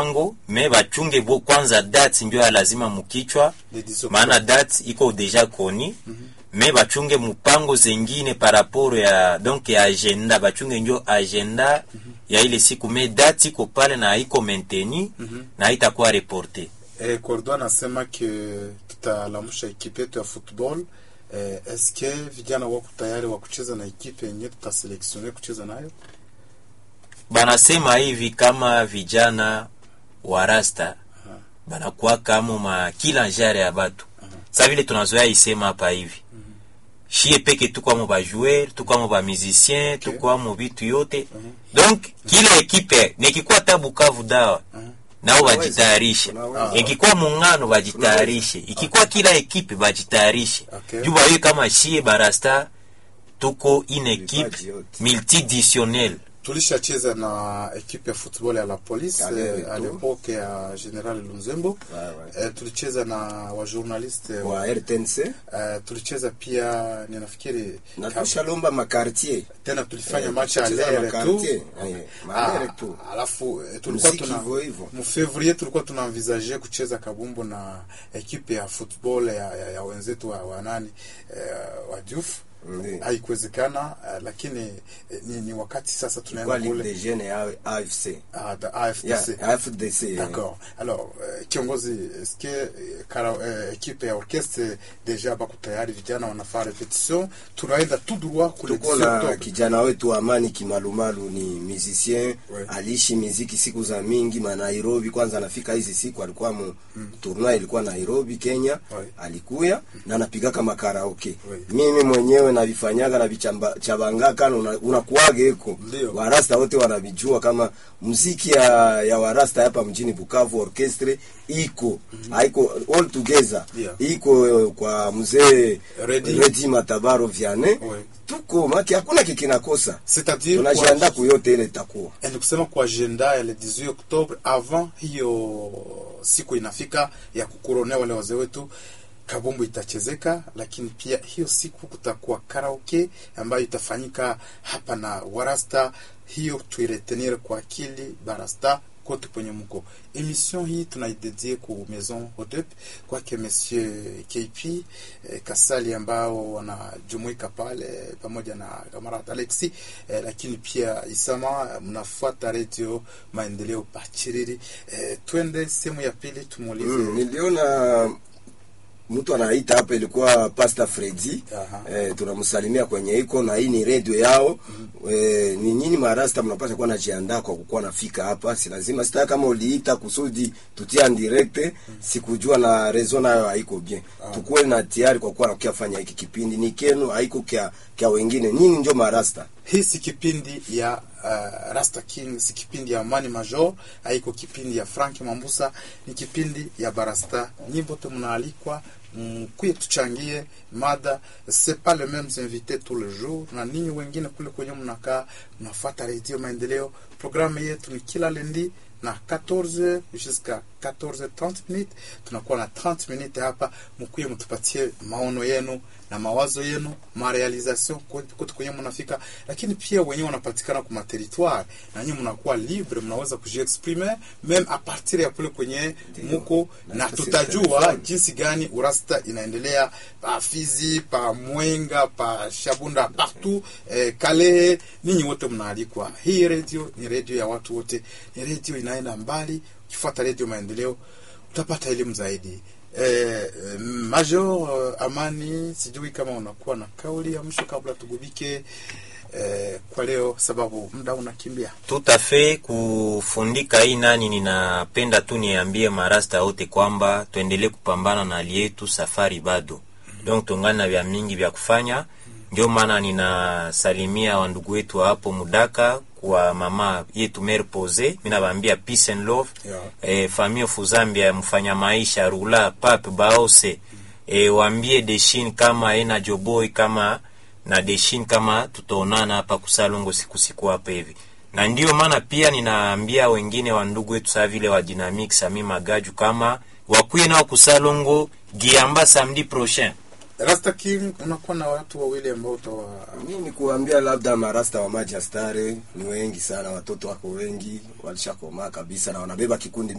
mpango me bachunge bo kwanza date ndio ya lazima mukichwa Le 10 octobre. maana date iko deja koni me bachunge mupango zengine par rapport ya donc ya agenda bachunge njo agenda ya ile siku me date iko pale na iko mainteni na haitakuwa reporte Eh, Kordo anasema ke tutalamusha ekipe yetu ya football eh, eske vijana wako tayari wa kucheza na ekipe yenye tutaseleksione kucheza nayo? banasema hivi kama vijana wa rasta banakuwa kama ma kila njare ya batu sa vile tunazoea isema hapa hivi shie peke tukwamo bajoueur tukwamo bamusicien tukwamo bitu yote donc kila ekipe nikikuwa ta bukavu dawa nao bajitayarishe Unaweza. ikikuwa mungano bajitayarishe ikikuwa kila ekipe bajitayarishe Okay. juu bayo kama shie barasta tuko une ekipe Vipaji yote. multiditionnel tulishacheza na ekipe ya football ya la police Ale eh, Retour. à l'époque ya General Lunzembo Ouais, ouais. eh, tulicheza na wajournaliste eh, wa RTNC eh, tulicheza pia ninafikiri na kama- tushalomba makartier tena tulifanya Eh, match ya tulicheza lere tu makartier, eh, malere Ah, tu. alafu eh, tulikuwa Muziki tuna hivyo hivyo. mfevrier tulikuwa tuna envisage kucheza kabumbu na ekipe ya football ya, ya, ya wenzetu wa, wa nani eh, wa Diouf Ndiyo. haikuwezekana eh, lakini eh, ni, ni wakati sasa kwa tunaenda Ligue kule des Jeunes ya AFC ah, the AFDC yeah, AFDC eh. D'accord. Alors, euh, kiongozi, est-ce que euh, kara, euh, ekipe ya orchestre deja bako tayari, vijana wanafaa repetition, tunaenda tout droit kule tuko 10 na Octobre. kijana wetu Amani Kimalumalu ni musicien Ouais. aliishi miziki siku za mingi ma Nairobi. Kwanza anafika hizi siku alikuwa mu tournoi ilikuwa Nairobi Kenya, Ouais. alikuya na anapigaka makaraoke. Ouais. Mimi mwenyewe navifanyaga na vichabangaka una, unakuwaga eko Ndio. warasta wote wanavijua kama muziki ya, ya warasta hapa mjini Bukavu orchestre iko haiko all together Yeah. iko eh, kwa mzee Redi. Redi Matabaro Vianney Ouais. tuko maki hakuna kikinakosa C'est-à-dire tunajiandaa kwa, kuyote ile itakuwa eh, ni kusema kwa agenda ya le 18 Octobre avant hiyo siku inafika ya kukuronea wale wazee wetu kabumbu itachezeka, lakini pia hiyo siku kutakuwa karaoke ambayo itafanyika hapa na warasta. Hiyo tuiretenir kwa akili barasta kote kwenye mko. Emission hii tunaidedie ku Maison Hodep kwake Monsieur KP eh, Kasali ambao wanajumuika pale pamoja na kamarad Alexi eh, lakini pia Isama mnafuata Radio Maendeleo Pachiriri. Eh, twende sehemu ya pili tumuulize mm, niliona mtu anaita hapa ilikuwa Pastor Freddy Aha. eh, tunamsalimia kwenye iko na hii ni radio yao eh, ni nyinyi marasta mnapaswa kuwa najiandaa kwa kukuwa nafika hapa, si lazima sita kama uliita kusudi tutia en direct sikujua na rezo nayo haiko bien tukuwe na tayari kwa kuwa nakia fanya hiki kipindi ni kenu haiko kya, kya wengine nyinyi njo marasta hii si kipindi ya uh, Rasta King, si kipindi ya Mani Major, haiko kipindi ya Frank Mambusa, ni kipindi ya Barasta. Nyimbo te mnaalikwa mkuye tuchangie mada, c'est pas les mêmes invités tous les jours, na ninyi wengine kule kwenye mnakaa mnafuata Radio Maendeleo. Programu yetu ni kila lendi na 14 jusqu'à 14h30 minutes, tunakuwa na 30 minutes hapa, mkuye mtupatie maono yenu na mawazo yenu marealisation kote kwenye mnafika, lakini pia wenyewe wanapatikana kwa territoire na nyinyi mnakuwa libre, mnaweza kujiexprimer meme a partir ya kule kwenye muko, Na na sisi tutajua telefoni. jinsi gani urasta inaendelea pa Fizi, pa Mwenga, pa Shabunda, partout eh, Kalehe. Ninyi wote mnaalikwa. Hii radio ni radio ya watu wote, ni radio inaenda mbali. Ukifuata radio Maendeleo utapata elimu zaidi. Eh, eh, Major eh, Amani, sijui kama unakuwa na kauli ya mwisho kabla tugubike eh, kwa leo, sababu muda unakimbia. tout à fait kufundika hii nani, ninapenda tu niambie marasta wote kwamba tuendelee kupambana na hali yetu, safari bado donc tungana na vya mingi vya kufanya. Ndio maana ninasalimia wandugu wetu wa hapo Mudaka kwa mama yetu Mère Pose, mimi nawaambia peace and love Yeah. eh, famille of Zambia, mfanya maisha Rula Pape Baose eh, waambie Deshin kama ena Joboy kama na Deshin kama tutaonana hapa kusalongo siku siku hapa hivi, na ndio maana pia ninaambia wengine wa ndugu wetu saa vile wa Dynamic Sami Magaju kama wakuye nao kusalongo Giamba samedi prochain. Rasta King, unakuwa na watu wawili ambao utawa Mimi ni kuambia labda marasta wa Majastare ni wengi sana, watoto wako wengi, walishakomaa kabisa na wanabeba kikundi